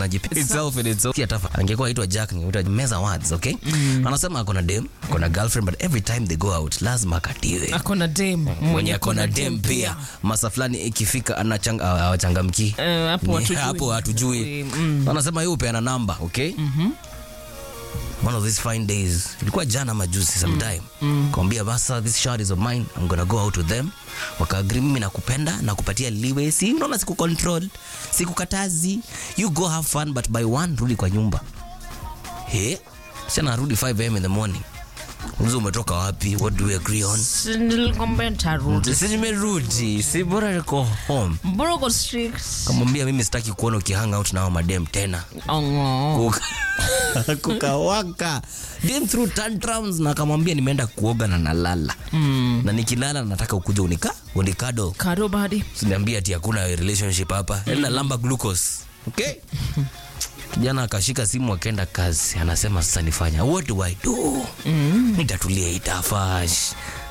Najip- itself in itself. Kia tafa. angekuwa aitwa jack ningeitwa meza words okay anasema akona dem akona girlfriend but every time they go out lazima akatiwe akona dem mwenye akona dem pia masa fulani ikifika anachanga awachangamki Eh, hapo hatujui. hapo hatujui Mm. anasema yeye upeana namba okay one of these fine days ilikuwa jana majuzi sometime kawambia basa this shot is of mine i'm gonna go out with them wakaagri mimi nakupenda nakupatia liwe si unaona siku control sikukatazi you go have fun but by one rudi kwa nyumba he sana arudi 5 am in the morning uliza umetoka wapi what do we agree on Si nilikwambia nitarudi. si nimerudi si bora niko home Mbona uko strict? kamwambia mimi sitaki kuona ukihang out nao madem tena Oh. Kuka- kukawaka Dem through tantrums na akamwambia nimeenda kuoga na nalala na nikilala nataka ukuja unika unikado Kado badi. siniambia ati hakuna relationship hapa mm. nalamba glucose okay kijana akashika simu akaenda kazi anasema sasa nifanya what do i do mm. nitatulia itafash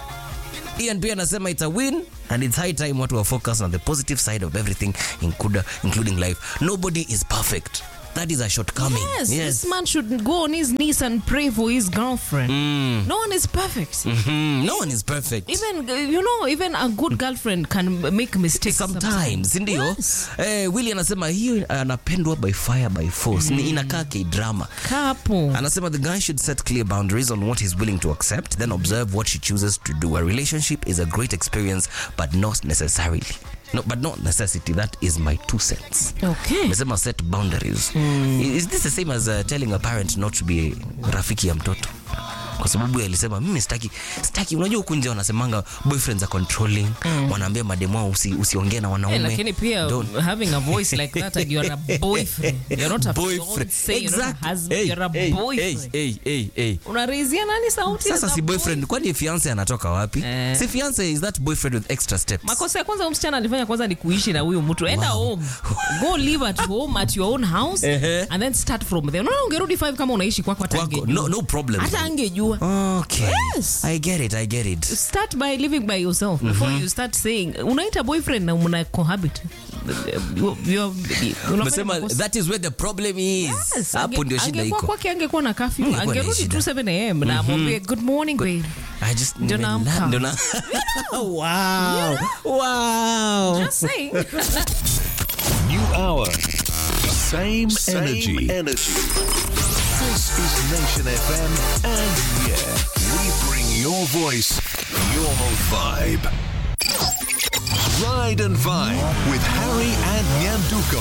Ian pia anasema it's a win and it's high time watu wa focus on the positive side of everything include, including life nobody is perfect that is a shortcoming Yes, this man should go on his knees and pray for his girlfriend. Mm. No one is perfect. Mhm. no one is perfect Even uh, you know, even a good girlfriend can make mistakes sometimes sindio Yes. eh, willi anasema hiyo anapendwa by fire by force ni inakaa kidrama Kapo. anasema the guy should set clear boundaries on what he's willing to accept then observe what she chooses to do a relationship is a great experience but not necessarily no, but not necessity that is my two cents Okay. amesema set boundaries is this the same as uh, telling a parent not to be rafiki ya mtoto kwa sababu yeye alisema mimi sitaki sitaki unajua huku nje wanasemanga boyfriends are controlling wanaambia mademu wao usi, usiongee na wanaume Yeah, lakini pia Don't. having a voice like that and you're a boyfriend. You're not a boyfriend Don't say you're not a exactly husband, hey, you're a hey, boyfriend. hey, hey, hey, hey. Unarizia nani sauti? sasa za si boy- boyfriend kwani fiance anatoka wapi Eh. si fiance is that boyfriend with extra steps makosa ya kwanza huyu msichana alifanya kwanza ni kuishi na huyu mtu enda home go live at home at your own house Ehe. and then start from there unaona ungerudi 5 kama unaishi kwako hata kwako angejua. no, no problem hata angejua okay Yes. i get it i get it start by living by yourself before you start saying unaita boyfriend na mna cohabit You- you- unafanya Umesema makosa. that is where the problem is Yes, hapo ange- ndio shida angekuwa iko kwake angekuwa na kafyu Angekuwa na angerudi shida. tu 7 am na amwambie good morning babe I just Ndio nimela- naamka. ndio na- wow wow just saying New hour. Same, Same energy. energy. This is Nation FM, and yeah, we bring your voice, your vibe. Ride and Vibe with Harry and Nyanduko.